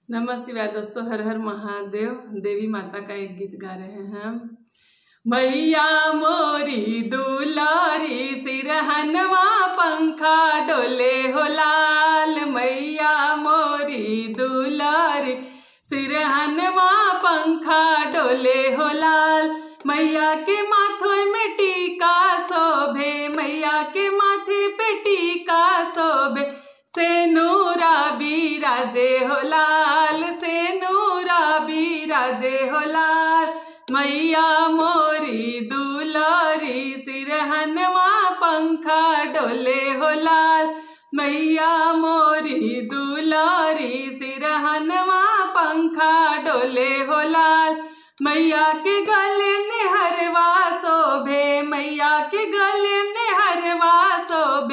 नमः शिवाय दोस्तों हर हर महादेव देवी माता का एक गीत गा रहे हैं हम मैया मोरी दुलारी सिरहनवा पंखा डोले हो लाल मैया मोरी दुलारी सिरहनवा पंखा डोले हो लाल मैया के माथे में टीका शोभे मैया के माथे पे टीका शोभे से नूरा बीराजे हो लाल से नूरा बीराजे हो लाल मैया मोरी दुलारी सिरहनवा पंखा डोले हो लाल मैया मोरी दुलारी सिरहनवा पंखा डोले हो लाल मैया के गले में हरवा शोभे मैया के गले में हरवा शोभे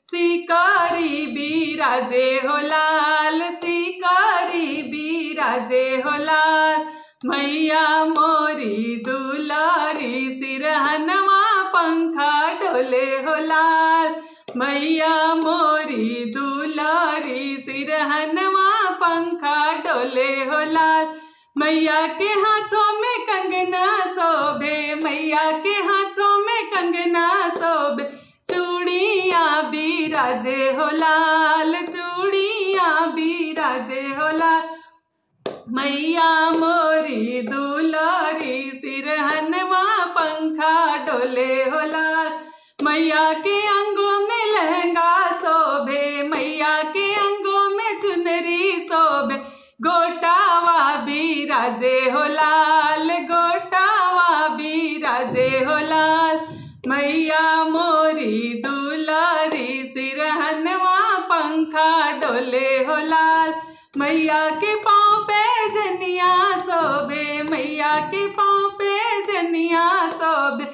शिकारी बीराजे हो लाल शिकारी बीराजे हो लाल मैया मोरी दुलारी सिरहनवा पंखा डोले हो लाल मैया मोरी दुलारी सिरहनवा पंखा डोले हो लाल मैया के हाथों में कंगना शोभे मैया के हाथों में कंगना शोभे चूड़िया बीराजे हो लाल चूड़िया बीराजे हो लाल मैया मोरी दुलारी सिरहनवा पंखा डोले हो लाल मैया के अंगों में लहंगा शोभे मैया के अंगों में चुनरी शोभे गोटावा बीराजे हो लाल गोटावा बीराजे हो लाल मैया मोरी दुलारी सिरहनवा पंखा डोले हो लाल मैया के पाँव पे जनिया सोबे मैया के पाँव पे जनिया सोबे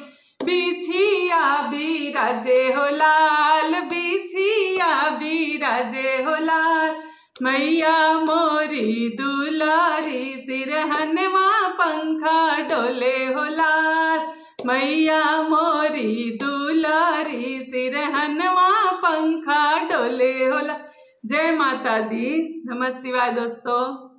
बिछिया बीराजे हो लाल बिछिया बीराजे हो लाल मैया मोरी दुलारी सिरहनवा पंखा डोले हो लाल मैया मोरी दुलारी सिरहनवा पंखा डोले हो लाल जय माता दी नमः शिवाय दोस्तों